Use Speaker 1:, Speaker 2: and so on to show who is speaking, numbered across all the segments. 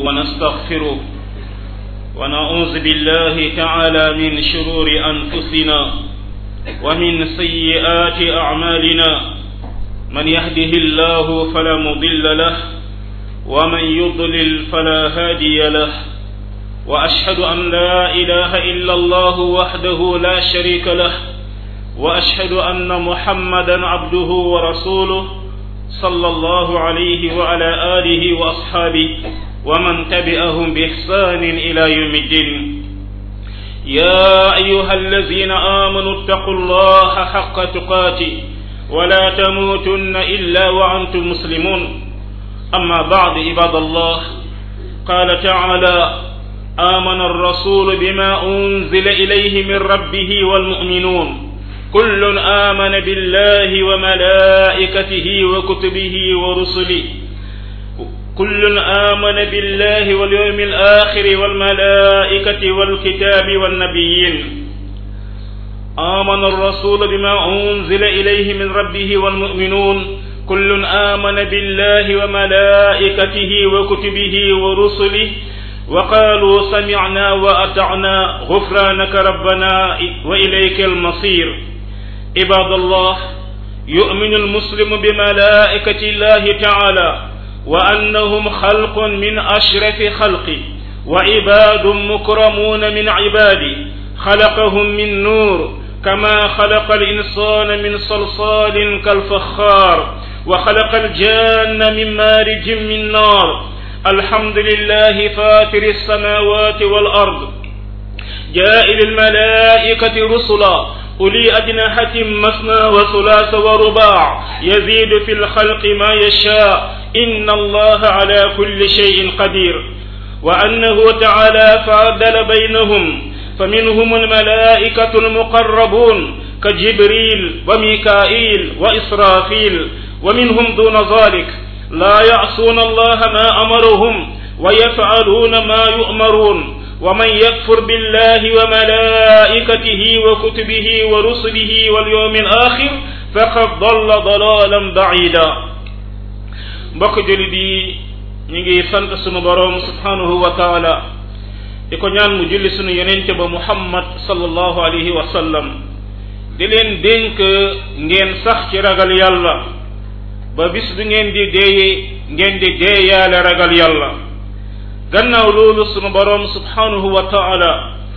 Speaker 1: ونستغفره ونعوذ بالله تعالى من شرور أنفسنا ومن سيئات أعمالنا من يهده الله فلا مضل له ومن يضلل فلا هادي له وأشهد أن لا إله إلا الله وحده لا شريك له وأشهد أن محمدا عبده ورسوله صلى الله عليه وعلى آله وأصحابه ومن تبعهم بإحسان إلى يوم الدين يا أيها الذين آمنوا اتقوا الله حق تقاته ولا تموتن إلا وأنتم مسلمون أما بعد عباد الله قال تعالى آمن الرسول بما أنزل إليه من ربه والمؤمنون كل آمن بالله وملائكته وكتبه ورسله كل آمن بالله واليوم الآخر والملائكة والكتاب والنبيين آمن الرسول بما أنزل إليه من ربه والمؤمنون كل آمن بالله وملائكته وكتبه ورسله وقالوا سمعنا وأطعنا غفرانك ربنا وإليك المصير عباد الله يؤمن المسلم بملائكة الله تعالى وأنهم خلق من أشرف خلقه وعباد مكرمون من عباده خلقهم من نور كما خلق الإنسان من صلصال كالفخار وخلق الجان من مارج من نار الحمد لله فاتر السماوات والأرض جائل الملائكة رسلا أولي أجنحة مثنى وثلاث ورباع يزيد في الخلق ما يشاء إن الله على كل شيء قدير وأنه تعالى فعدل بينهم فمنهم الملائكة المقربون كجبريل وميكائيل وإسرافيل ومنهم دون ذلك لا يعصون الله ما أمرهم ويفعلون ما يؤمرون ومن يكفر بالله وملائكته وكتبه ورسله واليوم الآخر فقد ضل ضلالا بعيدا mbokk jullit yi ñu ngi sant sunu boroom subhanahu wa taala di ko ñaan mu julli sunu yonente ba muhammad sallallahu alayhi wa sallam di leen dénk ngeen sax ci ragal yàlla ba bis bi ngeen di deeye ngeen di deeyaale ragal yàlla gannaaw loolu sunu boroom subhanahu wa taala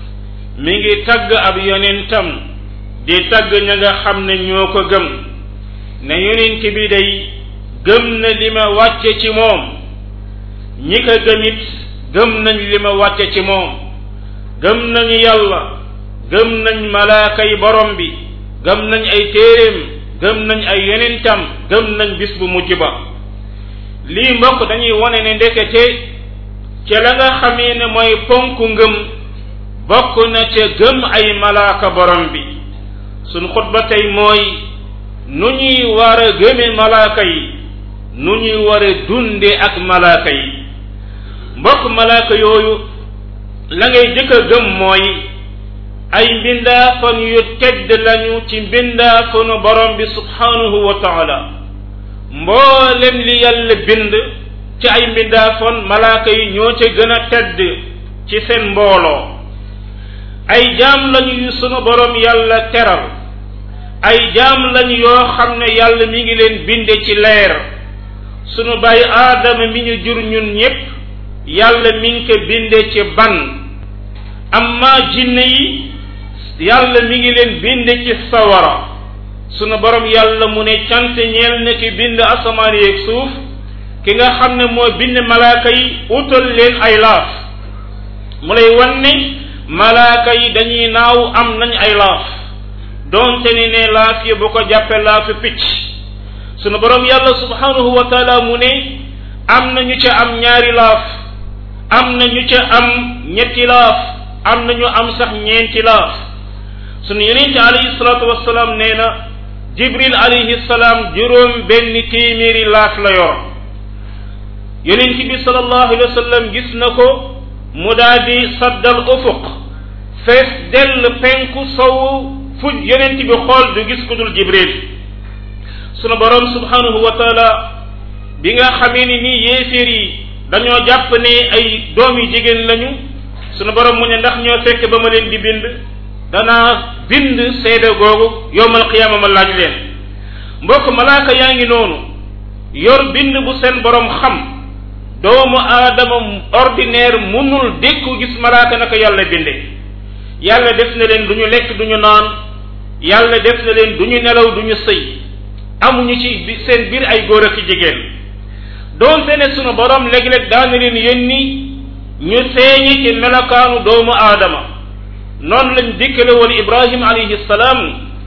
Speaker 1: mi ngi tagg ab yonentam di tagg ña nga xam ne ñoo ko gëm ne yonent bi day gëm na li ma wàcce ci moom ñi ko gëmit gëm nañ li ma wàcce ci moom gëm nañu yàlla gëm nañ malaaka yi borom bi gëm nañ ay téeréem gëm nañ ay yonentam gëm nañ bis bu mujj ba lii mbokk dañuy wone ne ndekete ca la nga xamee ne mooy ponk ngëm bokk na ca gëm ay malaaka borom bi suñ xutba tey mooy nu ñuy war a gëme malaaka yi nu ñuy war a dunde ak malaaka yi mbokk malaaka yooyu la ngay jëkk a gëm mooy ay mbindaafan yu tedd lañu ci mbindaafanu borom bi subhanahu wa taala mboolem li yàlla bind ci ay mbindaafan malaaka yi ñoo ca gën a tedd ci seen mbooloo ay jaam lañu yu sunu borom yàlla teral ay jaam lañu yoo xam ne yàlla mi ngi leen binde ci leer sunu bàyyi aadama mi ñu jur ñun ñépp yàlla mi ngi ko binde ci ban amma jinne yi yàlla mi ngi leen binde ci sawara sunu borom yàlla mu ne cant ñeel na ki bind asamaan yeeg suuf ki nga xam ne moo bind malaaka yi utal leen ay laaf mu lay wan ne malaaka yi dañuy naaw am nañ ay laaf doonte ni ne laaf yi bu ko jàppe laafu picc sunu borom yàlla subhanahu wa taala mu ne am na ñu ca am ñaari laaf am na ñu ca am ñetti laaf am na ñu am sax ñeenti laaf sunu yonente alayhi salaatu wasalaam nee na jibril alayhi salaam juróom benn téeméeri laaf la yor yonent bi sallallahu alayhi wa sallam gis na ko mu daal di saddal ufuq fees dell penku sow fu yonent bi xool du gis ku dul jibril sunu borom subhanahu wa taala bi nga xamee ni nii yéeféer yi dañoo jàpp ne ay doom yu jigéen lañu sunu borom mu ne ndax ñoo fekk ba ma leen di bind danaa bind seede googu yowmal qiyaama ma laaj leen mbokk malaaka yaa ngi noonu yor bind bu seen borom xam doomu aadama ordinaire munul dékku gis malaaka naka yàlla binde yàlla def na leen du ñu lekk du ñu naan yàlla def na leen du ñu nelaw du ñu sëy amuñu ci seen biir ay góor ak jigéen doonte ne sunu borom léeg-léeg daana leen yónni ñu feeñi ci melokaanu doomu aadama noonu lañ dikkale woon ibrahim alayhi salaam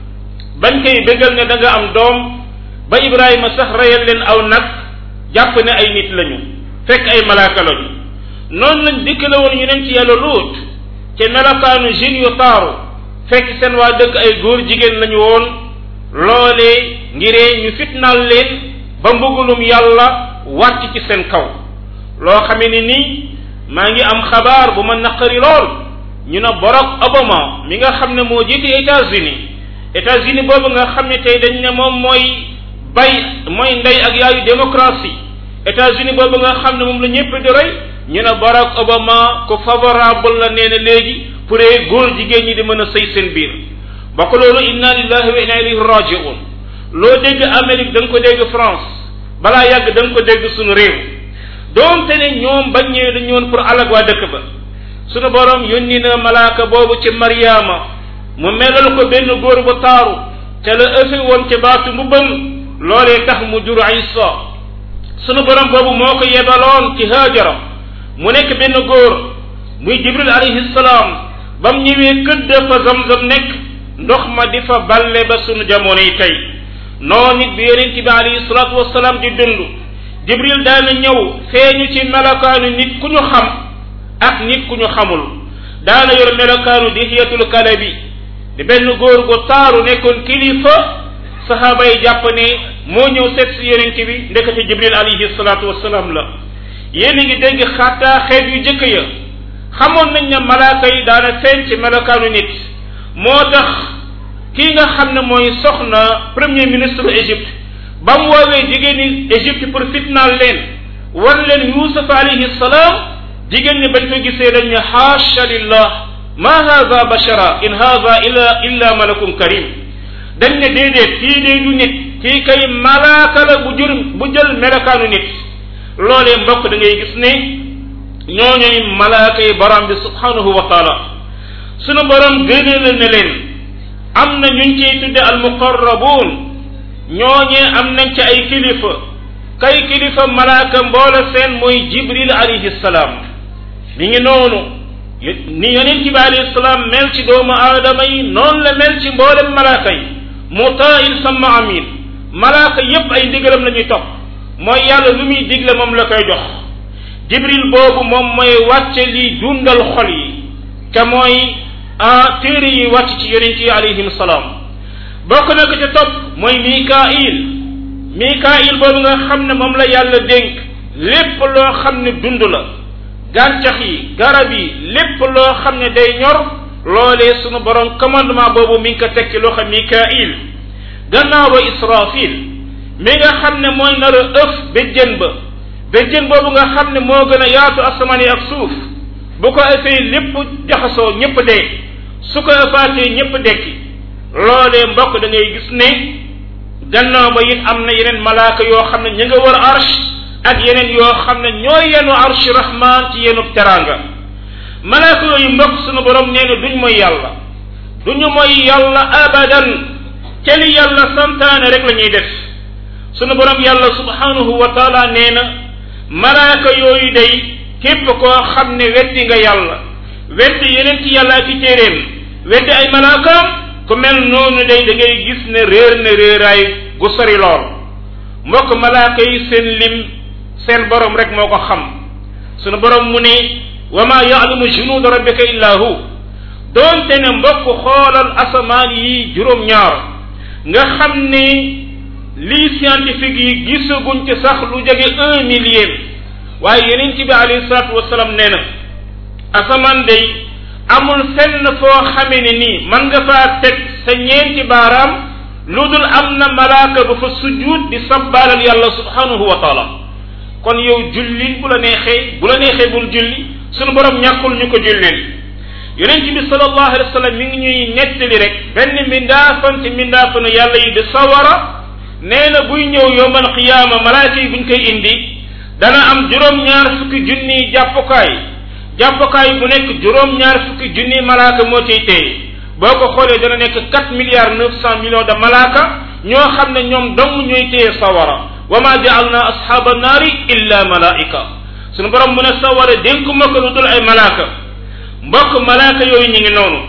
Speaker 1: bañ koy bégal ne da nga am doom ba ibrahima sax reyal leen aw nag jàpp ne ay nit lañu fekk ay malaaka lañu noonu lañ dikkale woon ñu nen ci yàlla luut ci melokaanu jeunes yu taaru fekk seen waa dëkk ay góor jigéen lañu woon loolee ngiree ñu fitnaal leen ba mbugulum yàlla wàcc ci seen kaw loo xamee ni nii maa ngi am xabaar bu ma naqari lool ñu ne Barack Obama mi nga xam ne moo jiite États-Unis États-Unis boobu nga xam ne tey dañ ne moom mooy bay mooy ndey ak yaayu démocratie États-Unis boobu nga xam ne moom la ñëpp di roy ñu ne Barack Obama ko favorable la nee na léegi pour góor jigéen ñi di mën a sëy seen biir bokk loolu inna lillahi wa inna ilayhi rajiun loo dégg Amérique da nga ko dégg France balaa yàgg da nga ko dégg suñu réew doonte ne ñoom bañ ñëwee dañu woon pour alag waa dëkk ba sunu borom yónni na malaaka boobu ci Mariama mu melal ko benn góor bu taaru ca la ëfe woon ca baatu mbubbam loolee tax mu jur Isa sunu borom boobu moo ko yebaloon ci Haajara mu nekk benn góor muy Jibril alayhi salaam ba mu ñëwee këdd fa zamzam nekk ndox ma di fa balle ba sunu jamono yi tey noonu it bi yonent bi alayhi salaatu wasalaam di dund Jibril daana ñëw feeñu ci melokaanu nit ku ñu xam ak nit ku ñu xamul daana yor melokaanu dihiyatul kalabi di benn góor gu taaru nekkoon kilifa saxaaba yi jàpp ne moo ñëw seet si yonent bi ndekete Jibril alayhi salaatu wasalaam la yéen a ngi dégg xataa xeet yu jëkk ya xamoon nañ ne malaaka yi daana feeñ ci melokaanu nit moo tax kii nga xam ne mooy soxna premier ministre Égypte ba mu woowee jigéeni Égypte pour fitnaal leen wan leen Yuusuf alayhi salaam jigéen ñi bañ ko gisee dañ ne haasha lillah ma haza bashara in haza illa illa malakun karim dañ ne déedéet kii dee du nit kii kay malaaka la bu jur bu jël melokaanu nit loolee mbokk da ngay gis ne ñooñoy malaaka yi borom bi subhanahu wa taala sunu borom gënal na leen am na ñuñ ciy tudde al muqarrabuun ñooñee am nañ ci ay kilifa kay kilifa malaaka mboola seen mooy jibril alayhi salaam mi ngi noonu ni yonent bi alayhi salaam mel ci doomu aadama yi noonu la mel ci mboolem malaaka yi mutaain sama amin malaaka yépp ay ndigalam la ñuy topp mooy yàlla lu muy digle moom la koy jox jibril boobu moom mooy wàcce li dundal xol yi te mooy ah téere yi wàcc ci yonent yi alayhim salaam bokk na ko ca topp mooy mikail mikail boobu nga xam ne moom la yàlla dénk lépp loo xam ne dund la gàncax yi garab yi lépp loo xam ne day ñor loolee sunu borom commandement boobu mi ngi ko teg ci loxo mikail gannaaw ba israfil mi nga xam ne mooy nar a ëf béjjën ba béjjën boobu nga xam ne moo gën a yaatu asamaan yi ak suuf bu ko ëffee lépp jaxasoo ñëpp dee su ko ëffaatee ñëpp dekki loolee mbokk da ngay gis ne gannaaw ba it am na yeneen malaaka yoo xam ne ñu nga war arsh ak yeneen yoo xam ne ñooy yenu arsh rahman ci yenu teraanga malaaka yooyu mbokk sunu borom nee na duñ mooy yàlla duñu mooy yàlla abadan ca li yàlla santaane rek la ñuy def sunu borom yàlla subhanahu wa taala nee na malaaka yooyu day képp koo xam ne weddi nga yàlla weddi yeneen ci yàlla ak i téeréem weddi ay malaakaam ku mel noonu day da ngay gis ne réer na réeraay gu sori lool mbokk malaaka yi seen lim seen borom rek moo ko xam sunu borom mu ne wa ma yaalamu junuuda rabbika illa hu doonte ne mbokk xoolal asamaan yi juróom-ñaar nga xam ne lii scientifique yi gisaguñ ci sax lu jege un millième waaye yeneen ci bi alayhi salaatu wasalaam nee na asamaan day amul fenn foo xamee ne nii man nga faa teg sa ñeenti baaraam lu dul am na malaaka bu fa sujjuut di sabbaalal yàlla subhanahu wa taala kon yow julli bu la neexee bu la neexee bul julli sunu borom ñàkkul ñu ko jullil yonent bi sallallahu alayhi wa sallam mi ngi ñuy nettali rek benn mindaafan ci mindaafanu yàlla yi di sawara nee na buy ñëw yowmal qiyaama malaaka yi buñ koy indi dana am juróom-ñaar fukki junniy jàppukaay jàppukaay bu nekk juróom-ñaar fukki junniy malaaka moo ciy téye boo ko xoolee dana nekk quatre milliards neuf cent millions de malaaka ñoo xam ne ñoom dong ñooy téye sawara wa ma jaalna ashaaba naari illa malaika sunu borom mu ne sawara dénkuma ko lu dul ay malaaka mbokk malaaka yooyu ñu ngi noonu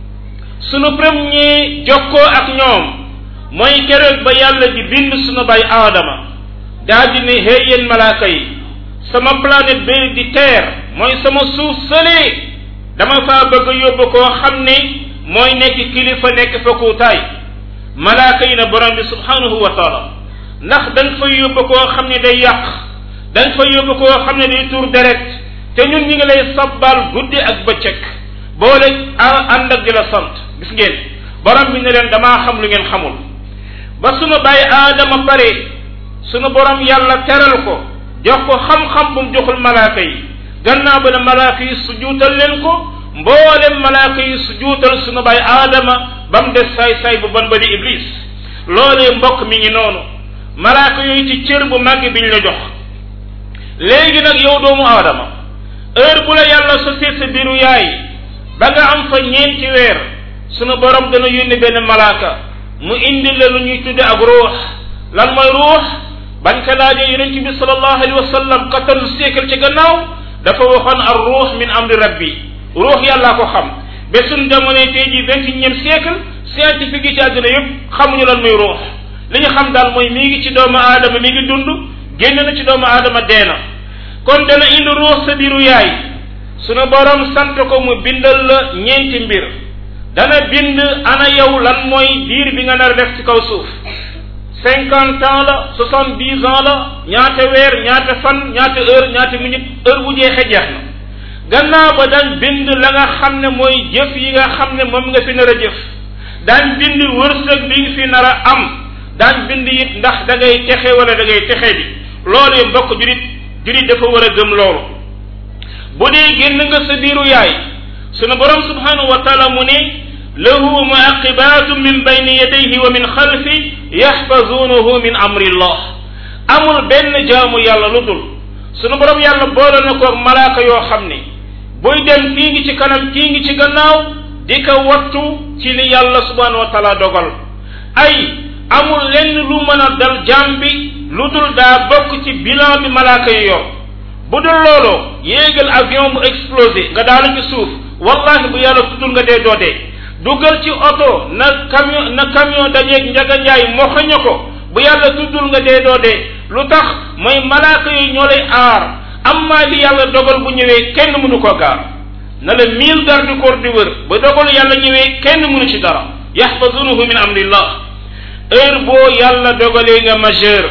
Speaker 1: sunu premier jokkoo ak ñoom mooy keroog ba yàlla di bind sunu bay aadama daa di ne hey yéen malaaka yi sama planète bi di terre mooy sama suuf sëlee dama faa bëgg a yóbbu koo xam ne mooy nekk kilifa nekk fa kuutaay malaaka yi na borom bi subhanahu wa taala ndax dañ fa yóbbu koo xam ne day yàq dañ fa yóbbu koo xam ne day tuur deret te ñun ñi ngi lay sabbal guddi ak bëccëg boole ànd ak di la sant gis ngeen borom bi ne leen damaa xam lu ngeen xamul ba sunu bàyyi aadama pare sunu borom yàlla teral ko jox ko xam-xam bu mu joxul malaaka yi gannaaw ba ne malaaka yi sujuutal leen ko mboolem malaaka yi sujuutal sunu bàyyi aadama ba mu des saay-saay bu bon ba di iblis loolee mbokk mi ngi noonu malaaka yooyu ci cër bu màgg biñ la jox léegi nag yow doomu aadama heure bu la yàlla sosee sa biiru yaay ba nga am fa ñeenti weer sunu borom dana yónni benn malaaka mu indi la lu ñuy tudde ak ruux lan mooy ruux bañ ko laajee yonent bi sallallahu alayhi wa sallam quatorze siècle ci gannaaw dafa waxoon ar ruux min amri rabbi ruux yàllaa ko xam ba suñ jamono tey jii vingt et unième siècle scientifique yi ci àddina yëpp xamuñu lan muy ruux li ñu xam daal mooy mi ngi ci doomu aadama mi ngi dund génn na ci doomu aadama dee na kon dana indi ruux sa biiru yaay sunu borom sant ko mu bindal la ñeenti mbir dana bind ana yow lan mooy diir bi nga nar a def ci kaw suuf cinquante ans la soixante dix ans la ñaata weer ñaata fan ñaata heure ñaata minute heure bu jeexee jeex na gannaaw ba daan bind la nga xam ne mooy jëf yi nga xam ne moom nga fi nar a jëf daan bind wërsëg bi nga fi nar a am daan bind it ndax da ngay texe wala da ngay texe bi loolu yi mbokk jurit jurit dafa war a gëm loolu bu dee génn nga sa biiru yaay sunu borom subhanahu wa taala mu ne lahu muaqibatun min bayni yadayhi wa min xalfi yaxfazunahu min amri llah amul benn jaamu yàlla lu dul sunu borom yàlla boole na ko malaaka yoo xam ne buy dem kii ngi ci kanam kii ngi ci gannaaw di ko wattu ci li yàlla subhanahu wa taala dogal ay amul lenn lu mën a dal jaam bi lu dul daa bokk ci bilan bi malaaka yi yor bu dul looloo yéegal avion mu explosé nga daanu ci suuf wallahi bu yàlla tuddul nga dee doo dee dugal ci oto na camion na camion dajeeg njaga njaay moxoña ko bu yàlla tuddul nga dee doo dee lu tax mooy malaaka yi ñoo lay aar amma li yàlla dogal bu ñëwee kenn mënu ko gaar na la mille garde corps di wër ba dogal yàlla ñëwee kenn mënu ci dara yaxfazunahu min amrillah heure boo yàlla dogalee nga majeur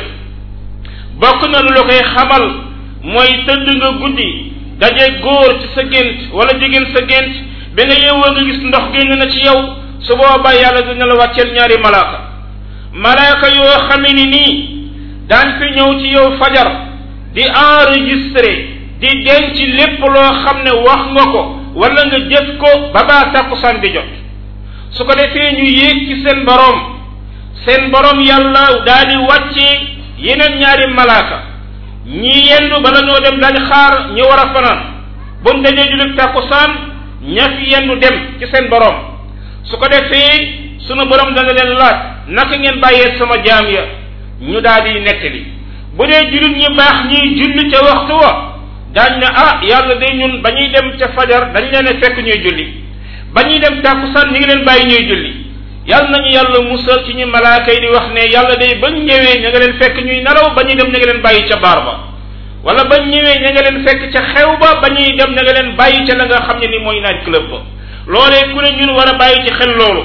Speaker 1: bokk na lu la koy xamal mooy tëdd nga guddi daje góor ci sa gént wala jigéen sa gént ba nga yeewoo nga gis ndox génn na ci yow su boobaa yàlla dina la wàcceel ñaari malaaka malaaka yoo xame ni nii daan fi ñëw ci yow fajar di enregistré di denc lépp loo xam ne wax nga ko wala nga jëf ko ba baa tàkkusaan di jot su ko defee ñu yéeg ci seen boroom seen boroom yàlla daal di wàccee yeneen ñaari malaaka ñi yendu bala ñoo dem dañ xaar ñu war a fanaan buñ dajee julit tàkkusaan ña fi yendu dem ci seen boroom su ko defee sunu boroom dana leen laaj naka ngeen bàyyee sama jaam ya ñu daal di nettali bu dee julit ñi baax ñiy julli ca waxtu wa daañ ne ah yàlla day ñun ba ñuy dem ca fajar dañ leen a fekk ñuy julli ba ñuy dem tàkkusaan ñi ngi leen bàyyi ñuy julli yàlla nañu yàlla musal ci ñu malaaka yi di wax ne yàlla day bañ ñëwee ña nga leen fekk ñuy nelaw ba ñuy dem ña nga leen bàyyi ca baar ba wala bañ ñëwee ña nga leen fekk ca xew ba ba ñuy dem ña nga leen bàyyi ca la nga xam ne ni mooy night club ba loolee ku ne ñun war a bàyyi ci xel loolu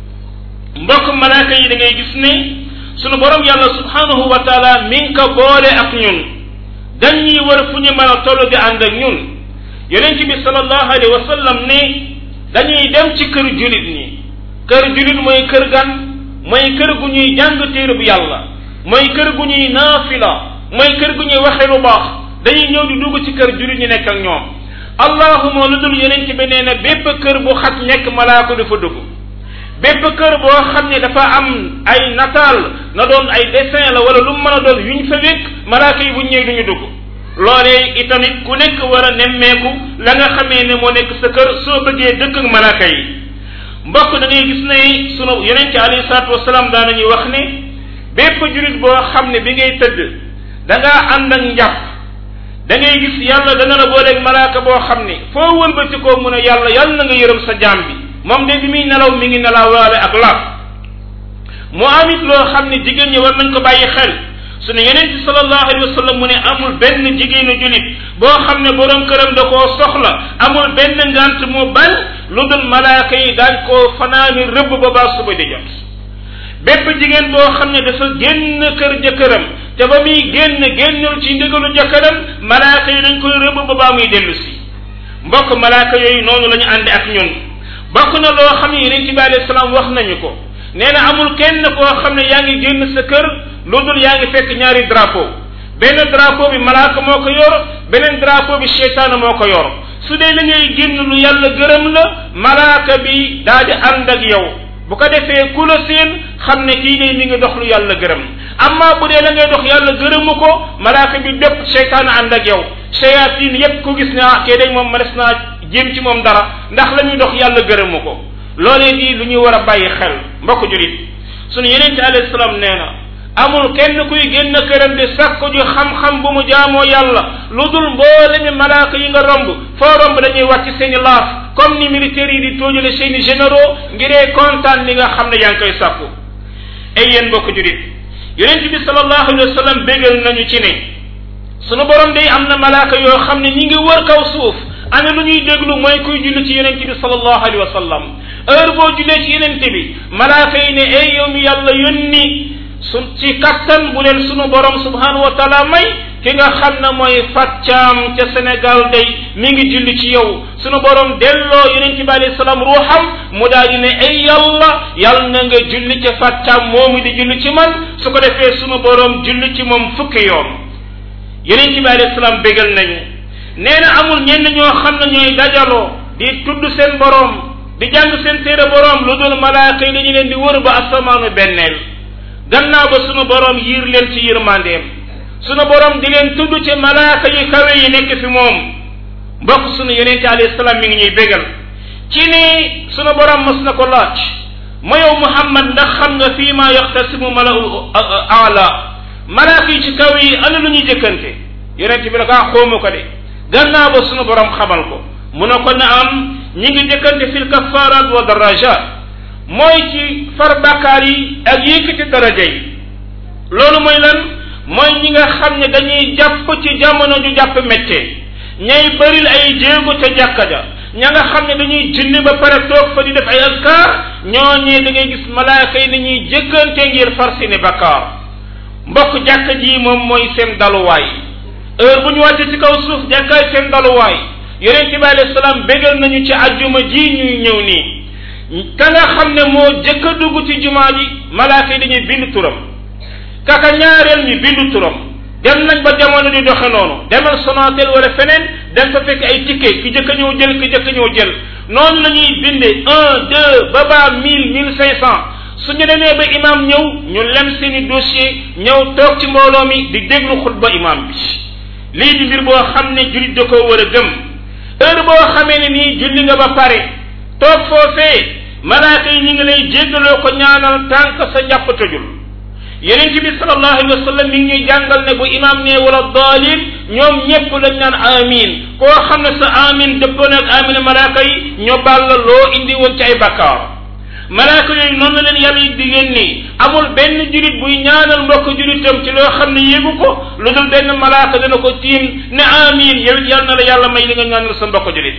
Speaker 1: mbokk malaaka yi da ngay gis ne sunu borom yàlla subhanahu wa taala mi ngi ko boole ak ñun dañuy war fu ñu mën a toll di ànd ak ñun yonent bi sallallahu alayhi wa sallam ne dañuy dem ci kër julit ñi kër julit mooy kër gan mooy kër gu ñuy jàng téere bu yàlla mooy kër gu ñuy naafila mooy kër gu ñuy waxee lu baax dañuy ñëw di dugg ci kër jullit ñu nekk ak ñoom allahuma lu dul yonent bi nee na bépp kër bu xat nekk malaaka du fa dugg bépp kër boo xam ne dafa am ay nataal na doon ay dessin la wala lu mu mën a doon yuñ fa wékk malaaka yi buñ ñëwee duñu dugg loolee itamit ku nekk war a nemmeeku la nga xamee ne moo nekk sa kër soo bëggee dëkk ak malaaka yi mbokk da ngay gis ne sunu yonent alayhi salaatu wasalaam daan nañuy wax ne bépp jurit boo xam ne bi ngay tëdd da ngaa ànd ak njàpp da ngay gis yàlla dana la booleeg malaaka boo xam ne foo wëlbati koo mun a yàlla yàlla na nga yërëm sa jaam bi moom de bi muy nelaw mi ngi nelawaale ak laab mu amit loo xam ne jigéen ñi war nañ ko bàyyi xel sunu yeneen ci sallallahu alayhi wa sallam mu ne amul benn jigéenu julit boo xam ne borom këram da koo soxla amul benn ngant mu bañ lu dul malaaka yi daañ koo fanaani rëbb ba baa suba di jot bépp jigéen boo xam ne dafa génn kër jëkkëram te ba muy génn génnul ci ndigalu jëkkëram malaaka yi dañ koy rëbb ba baa muy dellu si mbokk malaaka yooyu noonu la ñu àndi ak ñun bokk na loo xam ne yeneen ci bi alayhi salaam wax nañu ko nee na amul kenn koo xam ne yaa ngi génn sa kër lu dul yaa ngi fekk ñaari drapeau benn drapeau bi malaaka moo ko yor beneen drapeau bi seytaane moo ko yor su dee li ngay génn lu yàlla gërëm la malaaka bi daa di ànd ak yow bu ko defee ku la seen xam ne kii de mi ngi dox lu yàlla gërëm amma bu dee la ngay dox yàlla gërëmu ko malaaka bi bépp seytaane ànd ak yow shayatin yépp ku gis ne ah kee day moom mënees naa jéem ci moom dara ndax la muy dox yàlla gërëmu ko loolee di lu ñuy war a bàyyi xel mbokk julit sunu yeneen ci alayhi salaam nee na amul kenn kuy génn këram di sàkku ju xam-xam bu mu jaamoo yàlla lu dul mboolemi malaaka yi nga romb foo romb dañuy wàcc seeni laaf comme ni militaires yi di tóojale seeni généraux ngiree kontaan li nga xam ne yaa ngi koy sàkku ay yéen mbokk julit yonent bi sallallahu alayhi wa sallam bégal nañu ci ne sunu borom day am na malaaka yoo xam ne ñi ngi wër kaw suuf ana lu ñuy déglu mooy kuy julli ci yonent bi sallallahu alayhi wa sallam heure boo jullee ci yonent bi malaaka yi ne ay yow mi yàlla yónni su ci kattan bu leen sunu borom subhanahu wa taala may ki nga xam ne mooy fàccaam ca Sénégal day mi ngi julli ci yow sunu borom delloo yonent bi alayhi salaam ruuxam mu daal di ne ay yàlla yàlla na nga julli ca fàccaam moomu di julli ci man su ko defee sunu borom julli ci moom fukki yoon yonent bi alayhi salaam bégal nañu nee na amul ñenn ñoo xam ne ñooy dajaloo di tudd seen borom di jàng seen téere borom lu dul malaaka yi dañu leen di wër ba asamaanu benneel gannaaw ba sunu borom yiir leen ci yërmandeem sunu borom di leen tudd ci malaaka yi kawe yi nekk fi moom mbokk sunu yonente alayhi salaam mi ngi ñuy bégal ci ni sunu borom mos na ko laaj ma yow muhammad ndax xam nga fii ma yaxtasimu malaul ala malaaka yi ci kaw yi ana lu ñuy jëkkante yonente bi la kaa xóomu ko de gannaaw ba sunu borom xamal ko mu ne ko na am ñi ngi jëkkante fil kafarat wa darajat mooy ci far bakkaar yi ak yëkkati daraja yi loolu mooy lan mooy ñi nga xam ne dañuy jàpp ci jamono ju jàpp méttee ñay bëril ay jéego ca jàkka ja ña nga xam ne dañuy julli ba pare toog fa di def ay askar ñooñee da ngay gis malaaka yi dañuy jëkkante ngir far seeni bakkaar mbokk jàkka ji moom mooy seen daluwaay heure bu ñu wàcce ci kaw suuf jàkkaay seen daluwaay yonente bi alayhi salaam bégal nañu ci ajjuma ji ñuy ñëw nii ka nga xam ne moo jëkk a dugg ci jumaa ji malaaka yi dañuy bind turam kaka ñaareel ñu bind turam dem nañ ba jamono di doxe noonu demal Sonatel wala feneen dem fa fekk ay ticket ki jëkk a ñëw jël ki jëkk a ñëw jël noonu la ñuy binde un deux ba baa mille mille cinq cent suñu demee ba imam ñëw ñu lem seeni dossier ñëw toog ci mbooloo mi di déglu xutba imam bi lii di mbir boo xam ne jullit da koo war a gëm heure boo xamee ne nii julli nga ba pare toog foofee malaaka yi ñi ngi lay jéggaloo ko ñaanal tànk sa njàpp tëjul yeneen bi sallallahu alayhi wa sallam mi ngi ñuy jàngal ne bu imam ne wala daalin ñoom ñépp lañ naan amin koo xam ne sa amin dëppoo nag amin malaaka yi ñoo baal la loo indi woon ci ay bakkaar malaaka yooyu noonu la leen yàlla yi diggéen nii amul benn julit buy ñaanal mbokk julitam ci loo xam ne yéegu ko lu dul benn malaaka dana ko tiim ne amin yow it yàlla na la yàlla may li nga ñaanal sa mbokk julit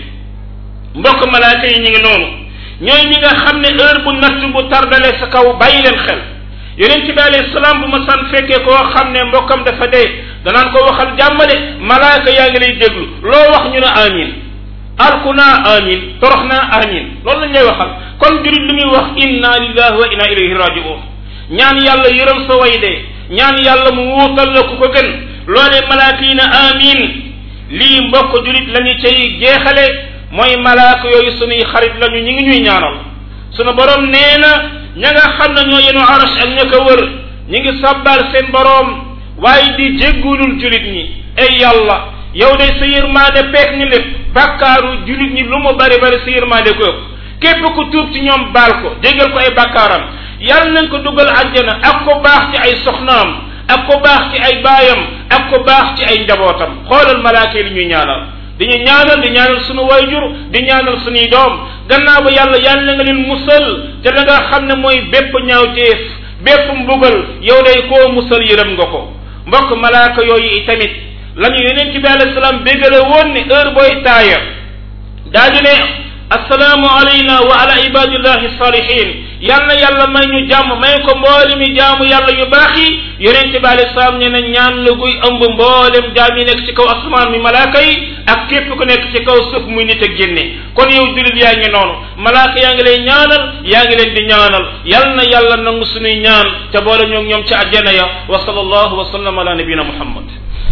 Speaker 1: mbokk malaaka yi ñu ngi noonu ñooy ñi nga xam ne heure bu natt bu tardale sa kaw bàyyi leen xel yonent bi alayhi salaam bu ma san fekkee koo xam ne mbokkam dafa dee danaan ko waxal jàmmale malaaka yaa ngi lay déglu loo wax ñu ne amin alku naa amin torox naa amin loolu lañ lay waxal kon jurit li muy wax inna lillahi wa inna ilayhi rajiun ñaan yàlla yërëm sa way dee ñaan yàlla mu wuutal la ku ko gën loolee malaaka yi na amin lii mbokk julit la ñu cay jeexale mooy malaaka yooyu sunuy xarit lañu ñi ngi ñuy ñaanal sunu borom nee na ña nga xam ne ñoo yenu arash ak ña ko wër ñi ngi sabbal seen borom waaye di jéggulul julit ñi ay yàlla yow de sa yërmaande peek ñu lépp bàkkaaru julit ñi lu mu bari bari sa yërmaande ko ëpp képp ku tuub ci ñoom baal ko jéggal ko ay bàkkaaram yàlla nañ ko dugal àjjana ak ko baax ci ay soxnaam ak ko baax ci ay baayam ak ko baax ci ay njabootam xoolal malaaka yi li ñuy ñaanal di ñu ñaanal di ñaanal sunu wayjur di ñaanal sunuy doom gannaaw ba yàlla yàlla nga leen musal te la nga xam ne mooy bépp ñaawteef bépp mbugal yow day koo musal yërëm nga ko mbokk malaaka yooyu itamit la ñu yeneen ci bi alayhi salaam bégale woon ne heure booy taaya daa di ne assalaamu alayna wa ala ibadillahi salihin yal na yàlla may ñu jàmm may ko mboolemi jaamu yàlla yu baax yi yonente bi alei salaam ne na ñaan la guy ëmb mboolem jaam yi nekk ci kaw asamaan mi malaaka yi ak képp ku nekk ci kaw suuf muy nit ak génne kon yow julit yaa ngi noonu malaaka yaa ngi lay ñaanal yaa ngi leen di ñaanal yal na yàlla nangu sunuy ñaan te boole ñoom ñoom ci àjjana ya wa sallallahu wa sallam ala nabina muhammad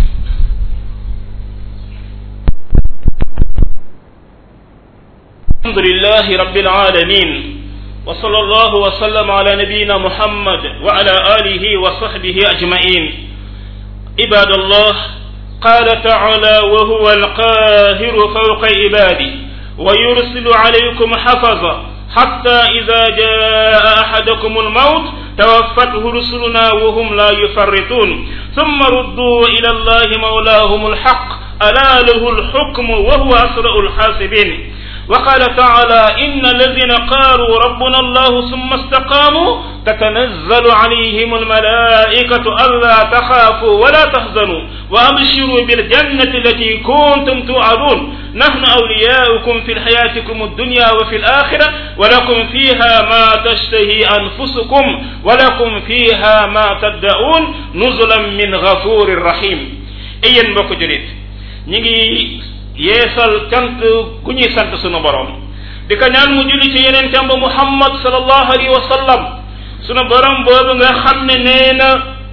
Speaker 1: الحمد لله رب العالمين وصلى الله وسلم على نبينا محمد وعلى آله وصحبه أجمعين عباد الله قال تعالى وهو القاهر فوق عباده ويرسل عليكم حفظا حتى إذا جاء أحدكم الموت توفته رسلنا وهم لا يفرطون ثم ردوا إلى الله مولاهم الحق ألا له الحكم وهو أسرع الحاسبين وقال تعالى إن الذين قالوا ربنا الله ثم استقاموا تتنزل عليهم الملائكة ألا تخافوا ولا تحزنوا وأبشروا بالجنة التي كنتم توعدون نحن أولياؤكم في حياتكم الدنيا وفي الآخرة ولكم فيها ما تشتهي أنفسكم ولكم فيها ما تدعون نزلا من غفور رحيم أين بكو جريت نيجي yeesal cant gu ñuy sant sunu borom di ko ñaan mu julli ci yeneen tamba muhammad sallallahu alayhi wa sallam sunu borom boobu nga xam ne nee na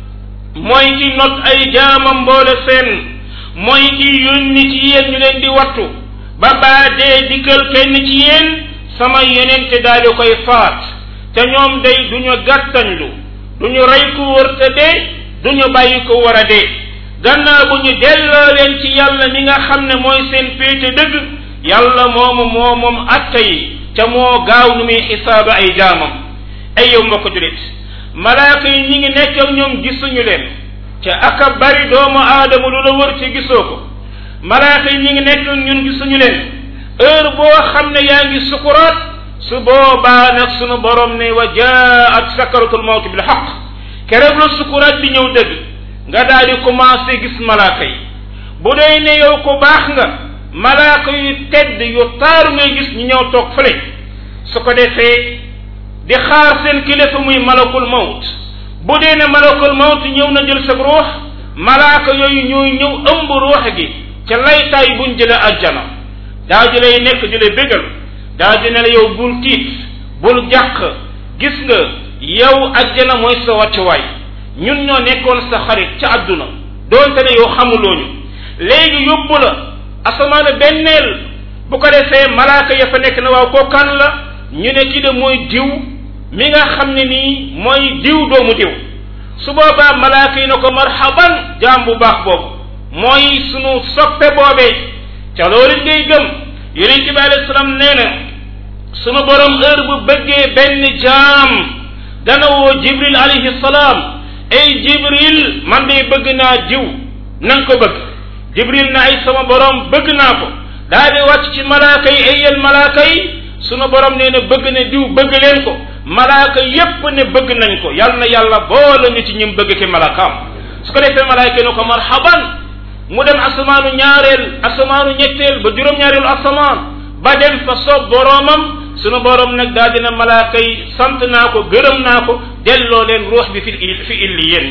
Speaker 1: mooy ki not ay jaamam mboole seen mooy ki yónni ci yéen ñu leen di wattu ba baa dee dikkal kenn ci yéen sama yenente daal di koy faat te ñoom day duñu gàttañlu duñu rey ku wër te dee duñu bàyyi ko war a dee gannaaw bu ñu delloo leen ci yàlla mi nga xam ne mooy seen péete dëgg yàlla moomu moo moom atta yi ca moo gaaw nu muy xisaaba ay jaamam ay yow mbokk julit malaaka yi ñi ngi nekk ak ñoom gisuñu leen ca aka bari doomu aadama lu la wër ci gisoo ko malaaka yi ñi ngi nekk ak ñun gisuñu leen heure boo xam ne yaa ngi sukuraat su boobaa nag sunu borom ne wa jaat sakaratul mawt bil xaq keroog la sukuraat di ñëw dëgg nga daal di commencé gis malaaka yi bu dee ne yow ko baax nga malaaka yu tedd yu taaru ngay gis ñu ñëw toog fële su ko defee di xaar seen kilifa muy malakul mawt bu dee ne malakul mawt ñëw na jël sa ruux malaaka yooyu ñooy ñëw ëmb ruux gi ca laytaay buñ jële ajjana daa di lay nekk di lay bégal daa di ne la yow bul tiit bul jàq gis nga yow ajjana mooy sa wàccuwaay ñun ñoo nekkoon sa xarit ca àdduna doonte ne yow xamulooñu léegi yóbbu la asamaana benneel bu ko defee malaaka ya fa nekk na waaw koo kan la ñu ne kii de mooy diw mi nga xam ne nii mooy diw doomu diw su boobaa malaaka yi na ko marhaban jaam bu baax boobu mooy sunu soppe boobee ca loolu ngay gëm yonente bi alayhi salaam nee na sunu borom heure bu bëggee benn jaam dana woo jibril alayhi salaam ay jibril man de bëgg naa diw na nga ko bëgg jibril na ay sama borom bëgg naa ko daa di wàcc ci malaaka yi ay yéen malaaka yi sunu borom nee na bëgg ne diw bëgg leen ko malaaka yépp ne bëgg nañ ko yal na yàlla boole ñu ci ñim bëgg ki malaakaam su ko defee malaaka yi ne ko marhaban mu dem asamaanu ñaareel asamaanu ñetteel ba juróom-ñaareelu asamaan ba dem fa soob boromam sunu borom nag daal dina malaaka yi sant naa ko gërëm naa ko delloo leen ruux bi fi fi illi yéen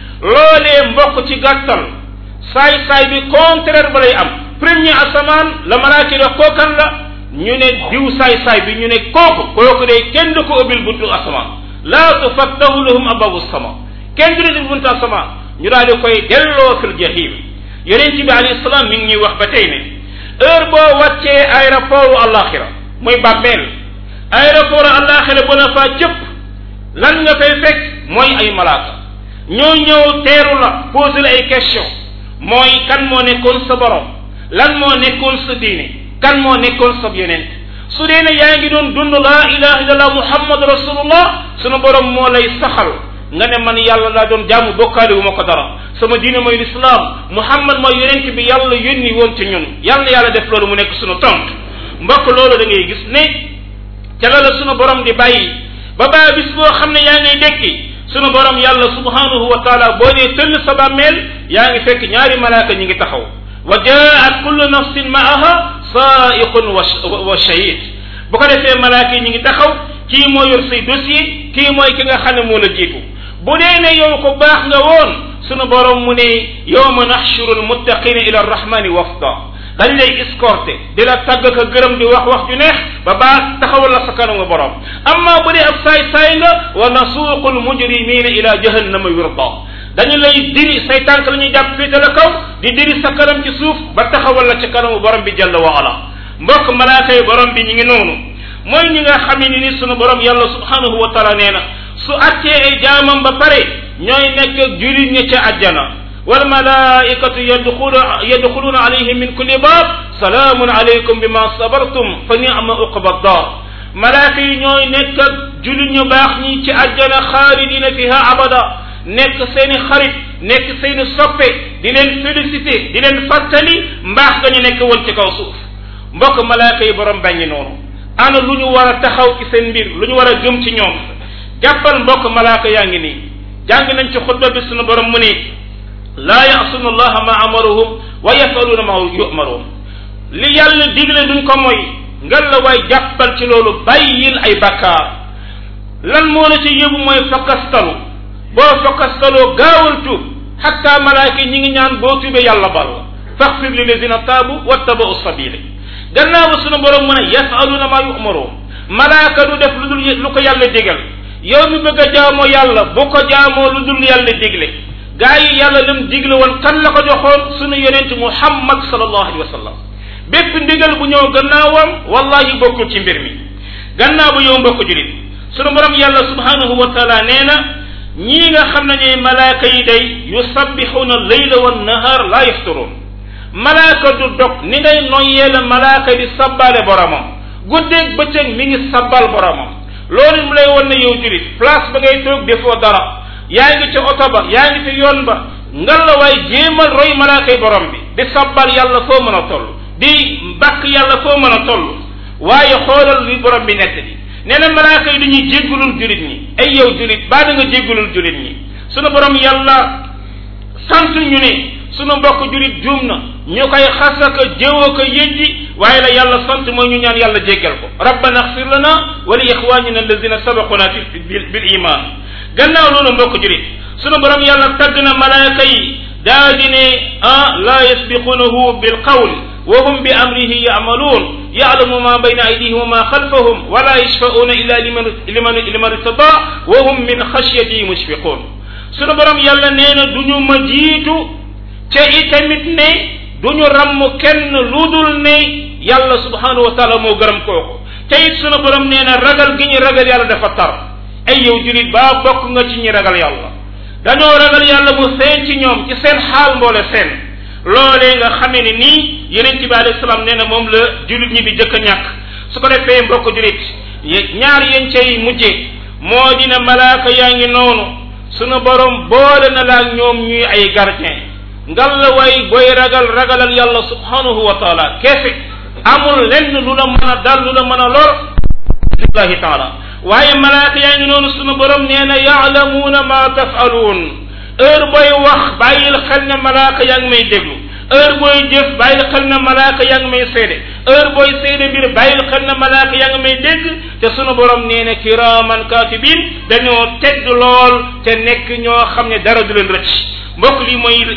Speaker 1: loolee mbokk ci gàttal saay saay bi contraire ba lay am premier asamaan la malaaka yi wax kookan la ñu ne diw saay saay bi ñu ne kooku kooku de kenn du ko ubbil buntu asamaan laa tufattahu lahum ababu sama kenn du leen buntu asamaan ñu daal di koy delloo fil jahim yonent bi alayhi salaam mi ngi ñuy wax ba tey ne heure boo wàccee aéroport alaxira muy bàmmeel aéroport alaxira bu la faa cëpp lan nga fay fekk mooy ay malaaka ñoo ñëw teeru la posé la ay question mooy kan moo nekkoon sa borom lan moo nekkoon sa diine kan moo nekkoon sa yonent su dee ne yaa ngi doon dund laa ilaha illallah muhammad rasulullah sunu borom moo lay saxal nga ne man yàlla laa doon jaamu bokkaale wu ma ko dara sama diine mooy lislaam muhammad mooy yonent bi yàlla yónni woon ci ñun yàlla yàlla def loolu mu nekk sunu tont mbokk loolu da ngay gis ne ca la la sunu borom di bàyyi ba baa bis boo xam ne yaa ngay dekki sunu borom yàlla subhanahu wa taala boo nee tëll sa bàmmeel yaa ngi fekk ñaari malaaka ñi ngi taxaw wa jaat kullu nafsin maaha saiqun wa shahid bu ko defee malaaka yi ñi ngi taxaw kii moo yor say dossier kii mooy ki nga xam ne moo la jiitu bu dee ne yow ko baax nga woon sunu borom mu ne yawma naxshuru almuttaqina ila arrahmani wafda dañ lay escorté di la tàgg ka gërëm di wax wax ju neex ba baa taxawal la sa kanamu borom amma bu dee ab saay saay nga wa nasuuqu almujrimina ila jahannama wirda dañu lay diri say tànk la ñuy jàpp féete la kaw di diri sa kanam ci suuf ba taxawal la ci kanamu borom bi jalla wa ala mbokk malaaka yi borom bi ñi ngi noonu mooy ñi nga xam ne ni sunu borom yàlla subhanahu wa taala nee na su attee ay jaamam ba pare ñooy nekk ak julit ña ca àjjana wal malaikatu yadxuluna yadxuluna alayhim min kulli baab salaamun alaykum bima sabartum fa ni'ma uqba dar malaaka yi ñooy nekk ak julit ñu baax ñi ci àjjana xaalidina fiha abada nekk seeni xarit nekk seeni soppe di leen félicité di leen fàttali mbaax ga ñu nekk woon ci kaw suuf mbokk malaaka yi borom baññi noonu ana lu ñu war a taxaw ci seen mbir lu ñu war a gëm ci ñoom jàppal mbokk malaaka yaa ngi nii jàng nañ ci xutba bi sunu borom mu ni laa yasuna allaha ma amaruhum wa yafaluuna ma yumaruun li yàlla digle duñ ko mooy ngal la waay jàppal ci loolu bàyyil ay bakkaar lan moo la ci yóbbu mooy fakkastalu boo fakkastaloo gaawal tuub xatta malaaka yi ñi ngi ñaan boo tuubee yàlla bal faxfir li lazina taabu wattabau sabili gannaaw ba sunu borom mu ne yafaluuna ma yumaruun malaaka du def lu dul lu ko yàlla digal yow mi bëgg a jaamoo yàlla bu ko jaamoo lu dul yàlla digle gaa yi yàlla lim digle woon kan la ko joxoon sunu yonent muhammad sallallahu alayhi wa sallam bépp ndigal bu ñëw gannaawam wallahi bokkul ci mbir mi gannaaw bu yow mbokk julit sunu borom yàlla subhanahu wa taala nee na ñii nga xam ne ñooy malaaka yi day yusabbixuuna leyla wa nahar la yafturuun malaaka du dog ni ngay noyyee la malaaka di sabbaale boromam guddeeg bëccëg mi ngi sabbal boromam loolu mu lay won ne yow julit place ba ngay toog defoo dara yaa ngi ca oto ba yaa ngi ci yoon ba ngal la waay jéemal roy malaakay borom bi di sabbal yàlla foo mën a toll di bàkk yàlla foo mën a toll waaye xoolal li borom bi nett bi nee na malaaka yi dañuy jéggulul julit ñi ay yow julit baa da nga jéggulul julit ñi sunu borom yàlla sant ñu ne sunu mbokk julit juum na ñu koy xasaka jëwoo ko yëjji waaye la yàlla sant mooy ñu ñaan yàlla jéggal ko rabbana axfir lana wa li ixwanina alladina sabaquna fi bil iman gannaaw loolu mbokk julit sunu borom yàlla tagg na malaaka yi daa di ne ah la yasbiqunahu bil qawl wa hum bi amrihi yamaluun yalamu ma bayna aydihim wa ma xalfahum wala yashfauna illa liman liman liman irtada wa hum min xashyatihi mushfiqun sunu borom yàlla nee na du ñu ma jiitu ca itamit ne du ñu ramm kenn lu dul ne yàlla subhanahu wa taala moo gërëm kooku te it sunu borom nee na ragal gi ñu ragal yàlla dafa tar ay yow julit baa bokk nga ci ñi ragal yàlla dañoo ragal yàlla mu seen ci ñoom ci seen xaal mboole seen loolee nga xamee ne nii yeneen ci bi alayhi salaam nee na moom la julit ñi di jëkk a ñàkk su ko defee mbokk julit ñaar yéen cay mujje moo dina malaaka yaa ngi noonu sunu borom boole na la ak ñoom ñuy ay gardien ngal la way booy ragal ragalal yàlla subhanahu wa taala kefe amul lenn lu la mën a dal lu la mën a lor lillahi taala waaye malaaka yaa ngi noonu sunu borom nee na yaalamuuna ma tafaluun heure booy wax bàyyil xel ne malaaka yaa ngi may déglu heure booy jëf bàyyil xel ne malaaka yaa ngi may seede heure booy seede mbir bàyyil xel ne malaaka yaa ngi may dégg te sunu borom nee na kiraaman katibin dañoo tedd lool te nekk ñoo xam ne dara du leen rëcc mbokk li mooy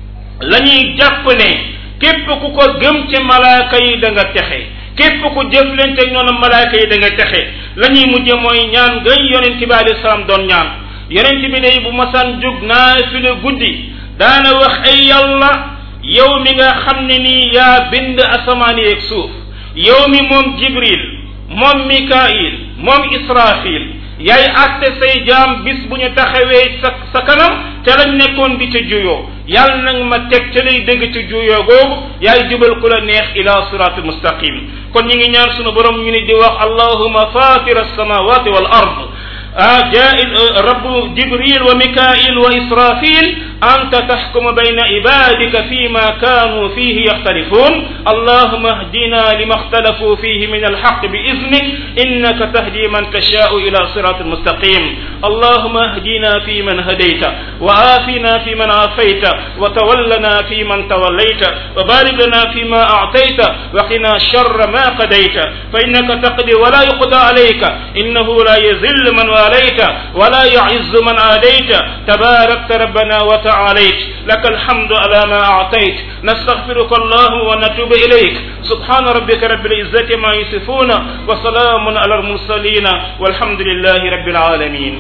Speaker 1: la ñuy jàpp ne képp ku ko gëm ci malaaka yi da nga texe képp ku jëflante ak ñoom malaaka yi da nga texe la ñuy mujje mooy ñaan ngay yonent bi alayhi salaam doon ñaan yonent bi day bu masaan jóg naafila guddi daana wax ay yàlla yow mi nga xam ne nii yaa bind asamaan yeeg suuf yow mi moom jibril moom mikail moom israfil yaay àtte say jaam bis bu ñu taxawee sa sa kanam te lañ nekkoon di ca juyoo yàlla nag ma teg ca lay dëgg ci juyoo googu yaay jubal ku la neex ila siratul mustaqim kon ñi ngi ñaan sunu borom ñu ni di wax allahuma fatira alsamawati wal ard جائل رب جبريل وميكائيل وإسرافيل أنت تحكم بين عبادك فيما كانوا فيه يختلفون اللهم اهدنا لما اختلفوا فيه من الحق بإذنك إنك تهدي من تشاء إلى صراط مستقيم اللهم اهدنا فيمن هديت وآفنا فيمن عافيت وتولنا فيمن توليت وبارك لنا فيما أعطيت وقنا شر ما قضيت فإنك تقضي ولا يقضى عليك إنه لا يذل من واليت ولا يعز من عاديت تباركت ربنا وتعاليت لك الحمد على ما أعطيت نستغفرك الله ونتوب إليك سبحان ربك رب العزة ما يصفون وسلام على المرسلين والحمد لله رب العالمين